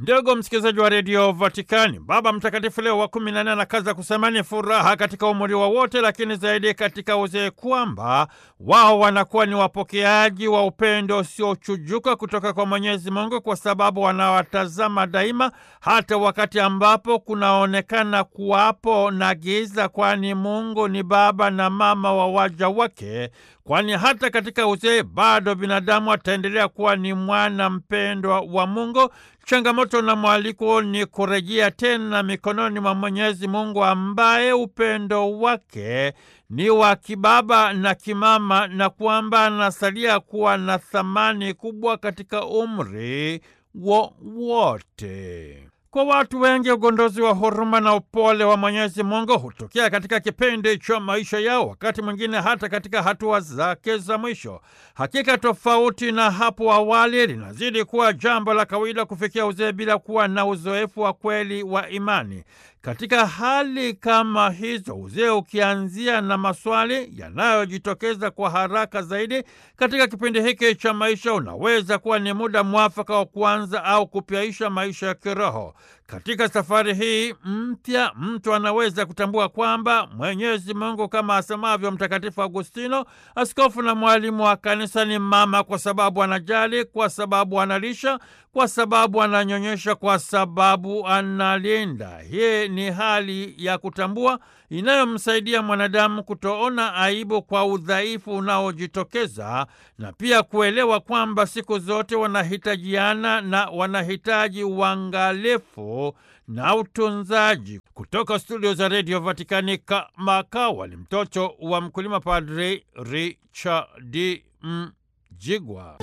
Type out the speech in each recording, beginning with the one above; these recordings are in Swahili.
Ndugu msikilizaji wa redio Vatikani, Baba Mtakatifu Leo wa kumi na nne anakaza kusema ni furaha katika umri wa wote, lakini zaidi katika uzee, kwamba wao wanakuwa ni wapokeaji wa upendo usiochujuka kutoka kwa Mwenyezi Mungu, kwa sababu wanawatazama daima, hata wakati ambapo kunaonekana kuwapo na giza, kwani Mungu ni baba na mama wa waja wake kwani hata katika uzee bado binadamu ataendelea kuwa ni mwana mpendwa wa Mungu. Changamoto na mwaliko ni kurejea tena mikononi mwa Mwenyezi Mungu ambaye upendo wake ni wa kibaba na kimama, na kwamba anasalia kuwa na thamani kubwa katika umri wowote. Kwa watu wengi ugondozi wa huruma na upole wa Mwenyezi Mungu hutokea katika kipindi cha maisha yao, wakati mwingine hata katika hatua zake za mwisho. Hakika, tofauti na hapo awali, linazidi kuwa jambo la kawaida kufikia uzee bila kuwa na uzoefu wa kweli wa imani. Katika hali kama hizo, uzee ukianzia na maswali yanayojitokeza kwa haraka zaidi katika kipindi hiki cha maisha, unaweza kuwa ni muda mwafaka wa kuanza au kupyaisha maisha ya kiroho. Katika safari hii mpya, mtu anaweza kutambua kwamba Mwenyezi Mungu, kama asemavyo Mtakatifu Agustino, askofu na mwalimu wa kanisa, ni mama kwa sababu anajali, kwa sababu analisha, kwa sababu ananyonyesha, kwa sababu analinda. Hii ni hali ya kutambua inayomsaidia mwanadamu kutoona aibu kwa udhaifu unaojitokeza na pia kuelewa kwamba siku zote wanahitajiana na wanahitaji uangalifu na utunzaji. Kutoka studio za redio Vatikani, Kamakawali, mtoto wa mkulima, Padri Richard Mjigwa.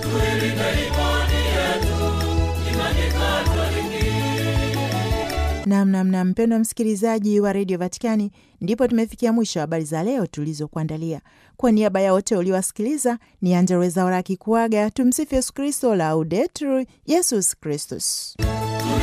Namnamna mpendwa msikilizaji wa redio Vatikani, ndipo tumefikia mwisho wa habari za leo tulizokuandalia. Kwa niaba ya wote uliowasikiliza, ni Angella Rwezaura akikuaga. Tumsifu Yesu Kristo, Laudetur Yesus Kristus.